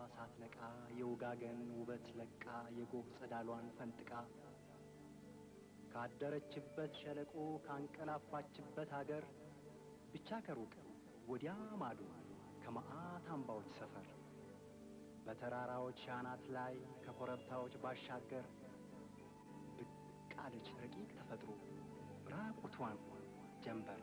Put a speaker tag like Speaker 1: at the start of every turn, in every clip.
Speaker 1: ሳትነቃ የውጋገን ውበት ለቃ የጎህ ጸዳሏን ፈንጥቃ ካደረችበት ሸለቆ ካንቀላፋችበት አገር ብቻ ከሩቅ ወዲያ ማዶ ከመዓት አምባዎች ሰፈር በተራራዎች ሻናት ላይ ከኮረብታዎች ባሻገር ብቅ አለች ረቂቅ ተፈጥሮ ራቁቷን ጀንበር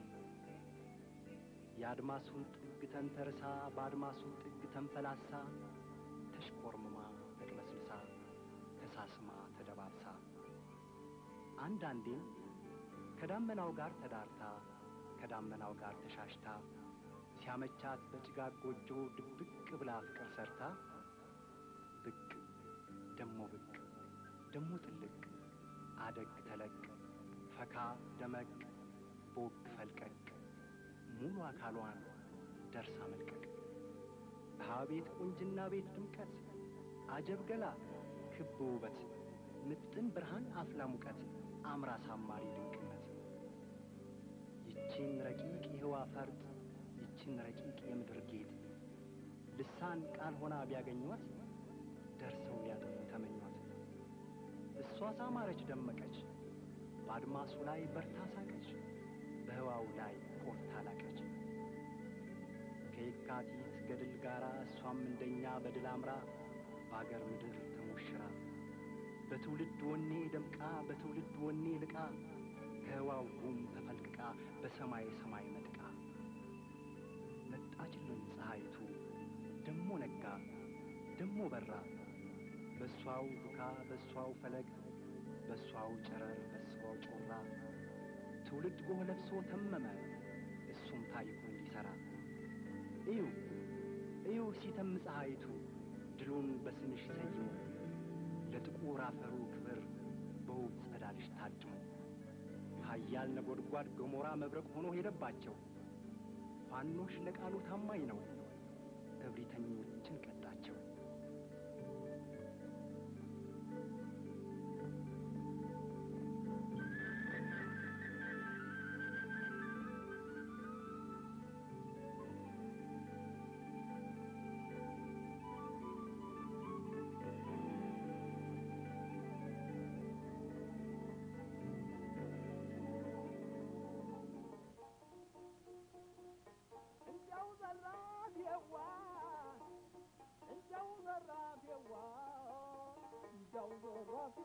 Speaker 1: የአድማሱን ጥግ ተንተርሳ በአድማሱ ጥግ ተንፈላሳ ተሽቆርምማ ተቅለስልሳ ተሳስማ ተደባብሳ አንዳንዴም ከዳመናው ጋር ተዳርታ ከዳመናው ጋር ተሻሽታ ሲያመቻት በጭጋግ ጎጆ ድብቅ ብላ ፍቅር ሰርታ ብቅ ደሞ ብቅ ደሞ ጥልቅ አደግ ተለቅ ፈካ ደመቅ ቦግ ፈልቀቅ ሙሉ አካሏን ደርሳ መልቀቅ ቤት ቁንጅና ቤት ድምቀት አጀብ ገላ ክብ ውበት ምጥን ብርሃን አፍላ ሙቀት አምራ ሳማሪ ድንቅነት ይቺን ረቂቅ የህዋ ፈርጥ ይቺን ረቂቅ የምድር ጌጥ ልሳን ቃል ሆና ቢያገኟት ደርሰው ሊያጠፉ ተመኟት። እሷ ሳማረች ደመቀች፣ በአድማሱ ላይ በርታ ሳቀች፣ በህዋው ላይ ኮርታ ላቀች። ከየካቲት ገድል ጋራ እሷም እንደኛ በድል አምራ በአገር ምድር ተሞሽራ በትውልድ ወኔ ደምቃ በትውልድ ወኔ ልቃ ከህዋው ጉም ተፈልቅቃ በሰማይ ሰማይ መጥቃ መጣችልን ፀሐይቱ ደሞ ነጋ ደሞ በራ በእሷው ዱካ በእሷው ፈለግ በእሷው ጨረር በእሷው ጮራ ትውልድ ጎህ ለብሶ ተመመ እሱም ታሪኩን ሊሠራ እዩ እዩ ሲተም ፀሐይቱ ድሉን በስምሽ ሰይሞ ለጥቁር አፈሩ ክብር በውብ ጸዳልሽ ታድሞ ኃያል ነጎድጓድ ገሞራ መብረቅ ሆኖ ሄደባቸው። ፋኖሽ ለቃሉ ታማኝ ነው፣ እብሪተኞችን ቀጣቸው።
Speaker 2: እንደው ዘራፊዋ እንደው ዘራፊዋ እንደው ዘራፊ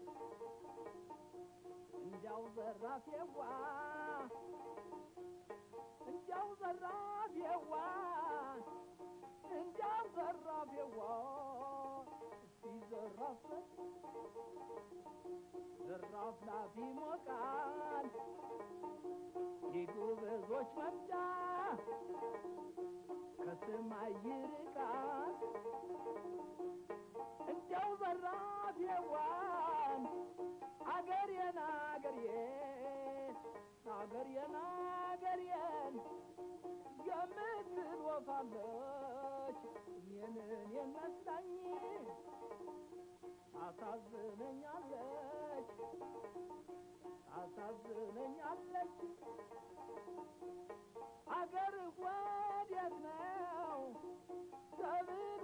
Speaker 2: እንደው ዘራፊዋ እንደው ዘራፊዋ እንደው ዘራፊዋ እስቲ ዘራፍ ዘራፍ ላፊ ሞቃል የጎበዞች መምጫ ከሰማይ ይርቃል እንደው ዘራፍ የዋን አገሬን አገሬን አገሬን አገሬን የምትል ወፋለች እኔንን የመስላኝ ታሳዝነኛለች ታሳዝነኛለች አገር ወዴት ነው ተብሎ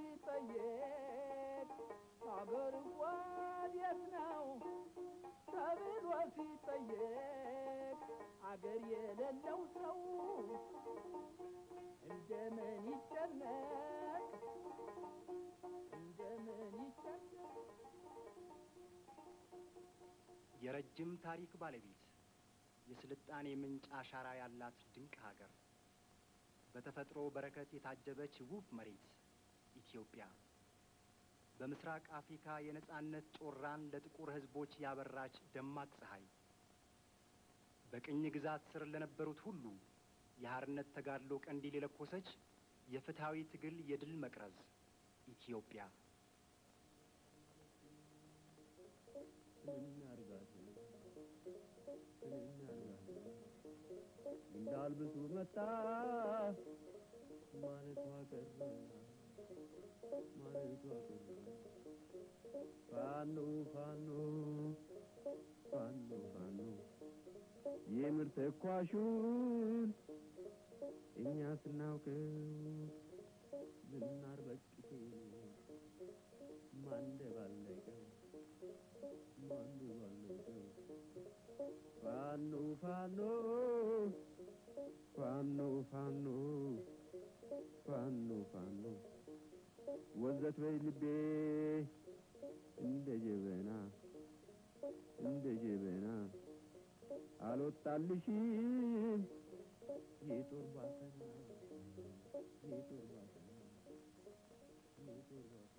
Speaker 2: ሲጠየቅ አገር ወዴት ነው ተብሎ ሲጠየቅ አገር የሌለው ሰው እንደምን ይጨነቅ እንደምን ይጨነቅ
Speaker 1: የረጅም ታሪክ ባለቤት የስልጣኔ ምንጭ አሻራ ያላት ድንቅ ሀገር በተፈጥሮ በረከት የታጀበች ውብ መሬት ኢትዮጵያ በምስራቅ አፍሪካ የነጻነት ጮራን ለጥቁር ሕዝቦች ያበራች ደማቅ ፀሐይ በቅኝ ግዛት ስር ለነበሩት ሁሉ የሐርነት ተጋድሎ ቀንዲል የለኮሰች የፍትሐዊ ትግል የድል መቅረዝ ኢትዮጵያ
Speaker 3: እናርጋት እናርጋት እንዳልብሱ መጣ ማለቷ ቀረ ማለቷ ቀረ ፋኖ ፋኖ ፋኖ ፋኖ የምር ተኳሹን እኛ ስናውቀው ዝናር በቅቴ ፋኖ ፋኖ ፋኖ ፋኖ ፋኖ ፋኖ ወዘት በይ ልቤ እንደ ጀበና እንደ ጀበና አልወጣልሽም የጦር ባሰና የጦር ባሰና የጦር ባሰና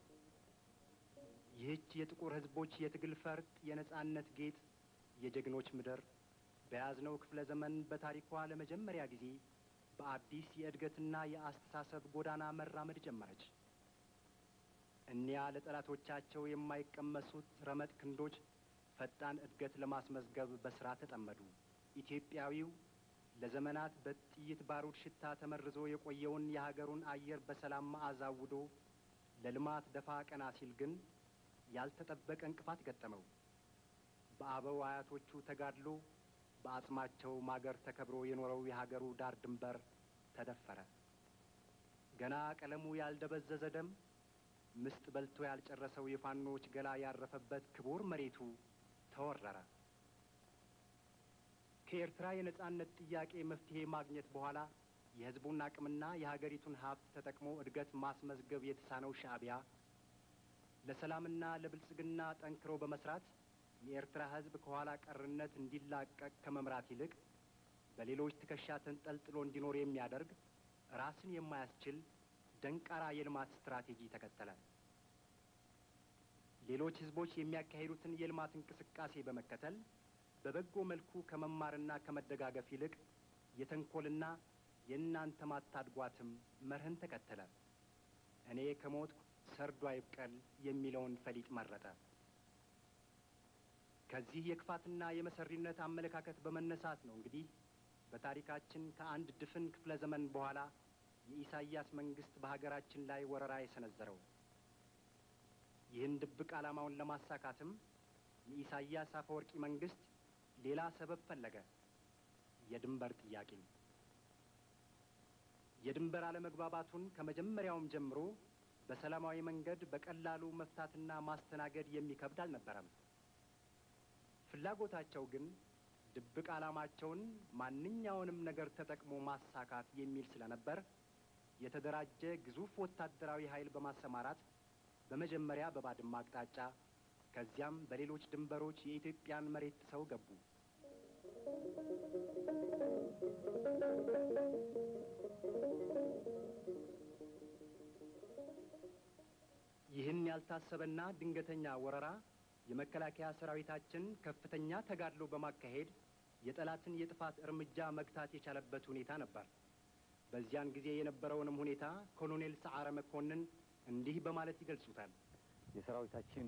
Speaker 1: ይህች የጥቁር ሕዝቦች የትግል ፈርጥ፣ የነጻነት ጌጥ፣ የጀግኖች ምድር በያዝነው ክፍለ ዘመን በታሪኳ ለመጀመሪያ ጊዜ በአዲስ የእድገትና የአስተሳሰብ ጎዳና መራመድ ጀመረች። እኒያ ለጠላቶቻቸው የማይቀመሱት ረመጥ ክንዶች ፈጣን እድገት ለማስመዝገብ በስራ ተጠመዱ። ኢትዮጵያዊው ለዘመናት በጥይት ባሩድ ሽታ ተመርዞ የቆየውን የሀገሩን አየር በሰላም መዓዛ አውዶ ለልማት ደፋ ቀና ሲል ግን ያልተጠበቀ እንቅፋት ገጠመው። በአበው አያቶቹ ተጋድሎ በአጽማቸው ማገር ተከብሮ የኖረው የሀገሩ ዳር ድንበር ተደፈረ። ገና ቀለሙ ያልደበዘዘ ደም ምስጥ በልቶ ያልጨረሰው የፋኖች ገላ ያረፈበት ክቡር መሬቱ ተወረረ። ከኤርትራ የነጻነት ጥያቄ መፍትሄ ማግኘት በኋላ የሕዝቡን አቅምና የሀገሪቱን ሀብት ተጠቅሞ እድገት ማስመዝገብ የተሳነው ሻዕቢያ ለሰላምና ለብልጽግና ጠንክሮ በመስራት የኤርትራ ሕዝብ ከኋላ ቀርነት እንዲላቀቅ ከመምራት ይልቅ በሌሎች ትከሻ ተንጠልጥሎ እንዲኖር የሚያደርግ ራስን የማያስችል ደንቃራ የልማት ስትራቴጂ ተከተለ። ሌሎች ሕዝቦች የሚያካሂዱትን የልማት እንቅስቃሴ በመከተል በበጎ መልኩ ከመማርና ከመደጋገፍ ይልቅ የተንኮልና የእናንተ ማታድጓትም መርህን ተከተለ። እኔ ከሞትኩ ሰርዶ አይብቀል የሚለውን ፈሊጥ መረጠ። ከዚህ የክፋትና የመሰሪነት አመለካከት በመነሳት ነው እንግዲህ በታሪካችን ከአንድ ድፍን ክፍለ ዘመን በኋላ የኢሳይያስ መንግስት በሀገራችን ላይ ወረራ የሰነዘረው። ይህን ድብቅ ዓላማውን ለማሳካትም የኢሳይያስ አፈወርቂ መንግስት ሌላ ሰበብ ፈለገ። የድንበር ጥያቄ። የድንበር አለመግባባቱን ከመጀመሪያውም ጀምሮ በሰላማዊ መንገድ በቀላሉ መፍታትና ማስተናገድ የሚከብድ አልነበረም። ፍላጎታቸው ግን ድብቅ ዓላማቸውን ማንኛውንም ነገር ተጠቅሞ ማሳካት የሚል ስለነበር የተደራጀ ግዙፍ ወታደራዊ ኃይል በማሰማራት በመጀመሪያ በባድማ አቅጣጫ ከዚያም በሌሎች ድንበሮች የኢትዮጵያን መሬት ጥሰው ገቡ። ይህን ያልታሰበና ድንገተኛ ወረራ የመከላከያ ሰራዊታችን ከፍተኛ ተጋድሎ በማካሄድ የጠላትን የጥፋት እርምጃ መግታት የቻለበት ሁኔታ ነበር። በዚያን ጊዜ የነበረውንም ሁኔታ ኮሎኔል ሰዓረ መኮንን እንዲህ በማለት ይገልጹታል።
Speaker 4: የሰራዊታችን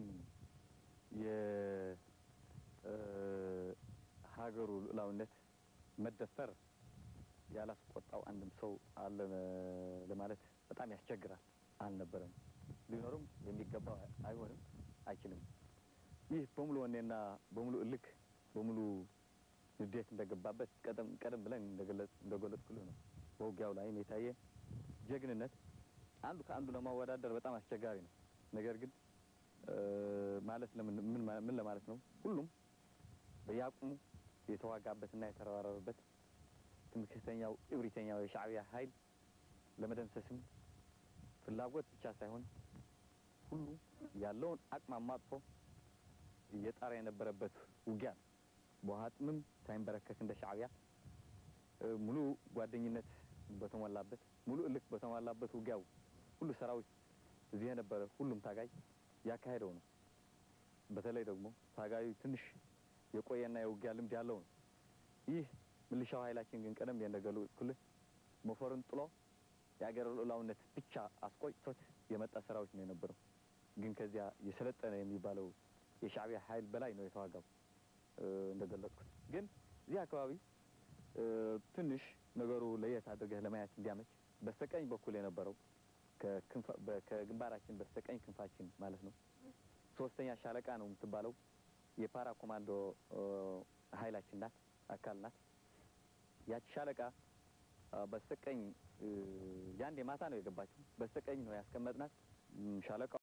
Speaker 4: የሀገሩ ሉዓላዊነት መደፈር ያላስቆጣው አንድም ሰው አለ ለማለት በጣም ያስቸግራል። አልነበረም፣ ሊኖርም የሚገባው አይሆንም፣ አይችልም። ይህ በሙሉ ወኔና በሙሉ እልክ በሙሉ ንዴት እንደገባበት ቀደም ቀደም ብለን እንደገለጽኩልህ ነው። በውጊያው ላይም የታየ ጀግንነት አንዱ ከአንዱ ለማወዳደር በጣም አስቸጋሪ ነው። ነገር ግን ማለት ለምን ምን ምን ለማለት ነው? ሁሉም በየአቅሙ የተዋጋበትና የተረባረበበት ትምክህተኛው እብሪተኛው የሻዕቢያ ኃይል ለመደምሰስም ፍላጎት ብቻ ሳይሆን ሁሉ ያለውን አቅም አሟጥቶ እየጣረ የነበረበት ውጊያ ነው። በውሃ ጥምም ሳይንበረከክ እንደ ሻዕቢያ ሙሉ ጓደኝነት በተሞላበት ሙሉ እልክ በተሞላበት ውጊያው ሁሉ ሰራዊት እዚህ የነበረ ሁሉም ታጋይ ያካሄደው ነው። በተለይ ደግሞ ታጋዩ ትንሽ የቆየና የውጊያ ልምድ ያለው ነው። ይህ ምልሻው ኃይላችን ግን ቀደም እንደገለጽኩልህ ሞፈርን ጥሎ የአገር ሉዓላዊነት ብቻ አስቆጭቶት የመጣ ሰራዊት ነው የነበረው። ግን ከዚያ የሰለጠነ የሚባለው የሻዕቢያ ኃይል በላይ ነው የተዋጋው። እንደገለጽኩት ግን እዚህ አካባቢ ትንሽ ነገሩ ለየት አድርገህ ለማየት እንዲያመች በስተቀኝ በኩል የነበረው ከግንባራችን በስተቀኝ ክንፋችን ማለት ነው ሶስተኛ ሻለቃ ነው የምትባለው የፓራ ኮማንዶ ኃይላችን ናት፣ አካል ናት። ያቺ ሻለቃ በስተቀኝ ያንድ የማታ ነው የገባችው። በስተቀኝ ነው ያስቀመጥናት ሻለቃ